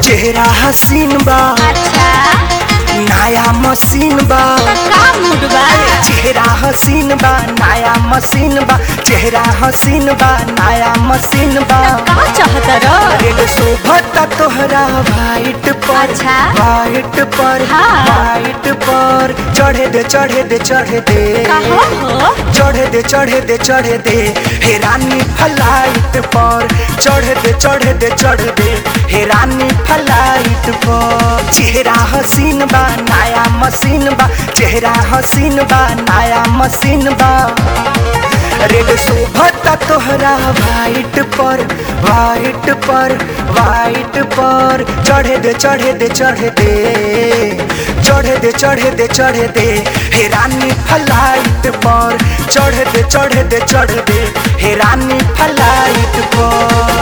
चेहरा हसीन बा अच्छा नया मशीन बा का मूड बा चेहरा हसीन बा नया मशीन बा चेहरा हसीन बा नया मशीन बा का चाहत र रेड शोभता तोहरा वाइट पर अच्छा। वाइट पर हाँ। वाइट पर चढ़े दे चढ़े दे चढ़े दे का हो हो चढ़े दे चढ़े दे चढ़े दे हे रानी फ्लाइट पर चढ़े दे चढ़े दे चढ़ दे हे रानी फ्लाइट पर चेहरा हसीन बा नया मशीन बा चेहरा हसीन बा नया मशीन बा रेड शोभता तोहरा वाइट पर वाइट पर वाइट पर चढ़े दे चढ़े दे चढ़े दे चढ़े दे चढ़े दे चढ़े दे हे रानी फ्लाइट पर चढ़े दे चढ़े दे चढ़ दे हे रानी फ्लाइट पर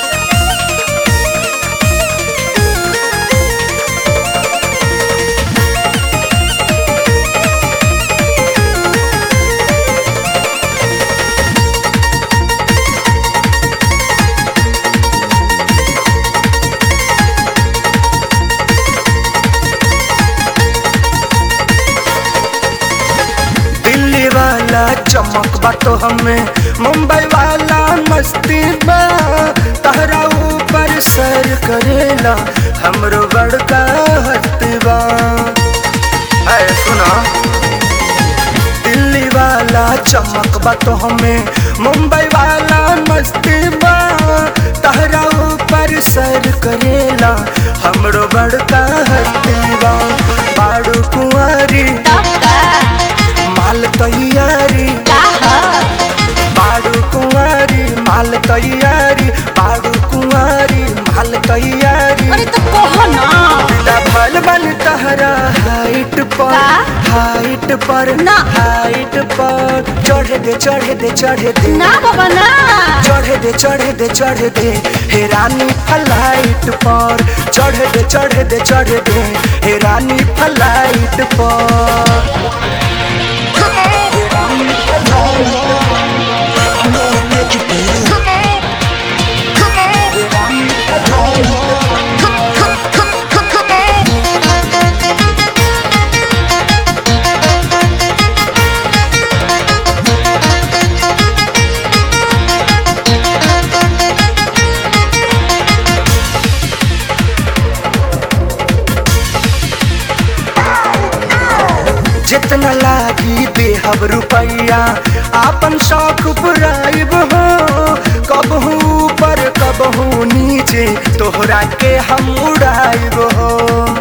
दिल्ली वाला चमक बा तो हमें मुंबई वाला मस्ती बा तहरा ऊपर सर करेला हमरो बड़का हस्ती बा है सुना दिल्ली वाला चमक बा तो हमें मुंबई वाला मस्ती बा तहरा ऊपर सर करेला हमरो बड़का हस्ती बा बाड़ू कुंवारी तब का माल तैयारी का ह बाड़ू कुंवारी माल तैयारी बाड़ू कुंवारी माल तैयारी अरे तो कहो ना बिना भल बन तहरा हाइट पर का? हाइट पर ना। हाइट पर चढ़े दे चढ़े दे चढ़े दे ना बाबा ना चढ़े दे चढ़े दे चढ़े दे हे रानी फ्लाइट पर चढ़े दे चढ़े दे चढ़े दे हे रानी फ्लाइट पर जितना लागी देहब रुपैया आपन शौक पुराइब हो कबहू ऊपर कबहू नीचे तोहरा के हम उड़ाइब हो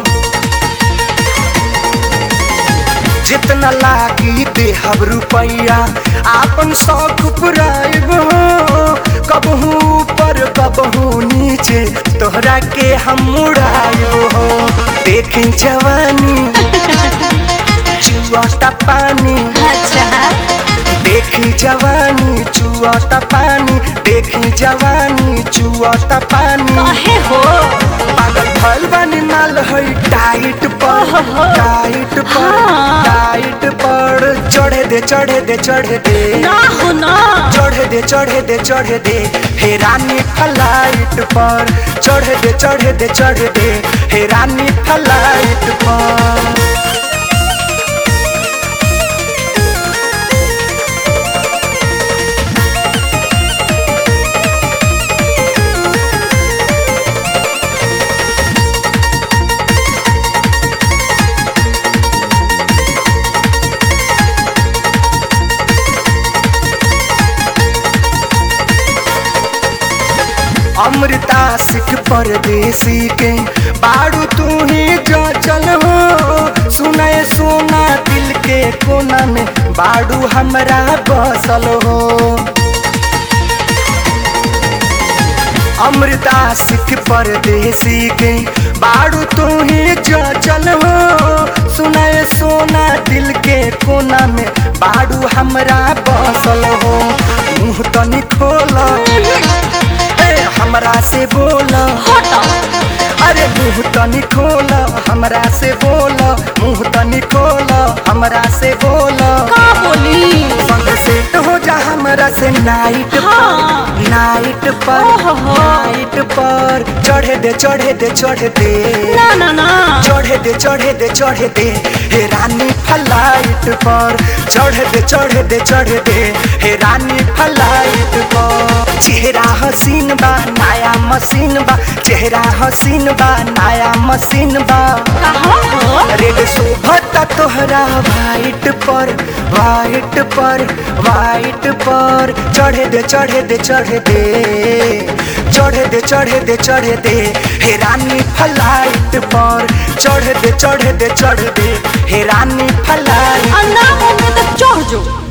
जितना लागी देहब रुपैया आपन शौक पुराइब हो कबहू ऊपर कबहू नीचे तोहरा के हम उड़ाइब हो देखी जवानी चुआता पानी अच्छा देखी जवानी चुआता पानी देखी जवानी चुआता पानी कहे हो पागल भल बनी माल है टाइट पर ओहो। टाइट पर हाँ। टाइट पर चढ़े दे चढ़े दे चढ़े दे ना हो ना चढ़े दे चढ़े दे चढ़े दे हे रानी फ्लाइट पर चढ़े दे चढ़े दे चढ़े दे हे रानी फ्लाइट पर अमृता सिख परदेसी के बाड़ू तू ही जो चल हो सुनाए सोना दिल के कोना में बाड़ू हमरा बसल हो अमृता सिख परदेसी के बाड़ू तू ही जो चल हो सुनाए सोना दिल के कोना में बाड़ू हमरा बसल हो मुँह तनी खोला ए, हमरा से बोला हटो अरे मुँह तनी खोला हमरा से बोला मुँह तनी खोला हमरा से बोला का बोली संग सेट हो जा हमरा से नाइट हाँ। पर नाइट पर ओहो। नाइट पर पर चढ़े दे चढ़े दे चढ़े दे ना ना ना चढ़े दे चढ़े दे चढ़े दे हे रानी फ्लाइट पर चढ़े दे चढ़े दे चढ़े दे हे रानी फ्लाइट पर चेहरा हसीन बा नया मशीन बा चेहरा हसीन बा नया मशीन बा कहाँ हो रेड शोभता तोहरा वाइट पर वाइट पर वाइट पर चढ़े दे चढ़े दे चढ़े दे चढ़े दे चढ़े दे चढ़े दे हे रानी फ्लाइट पर चढ़े दे चढ़े दे चढ़े दे हे रानी फ्लाइट आ ना होंगे तो चढ़ जो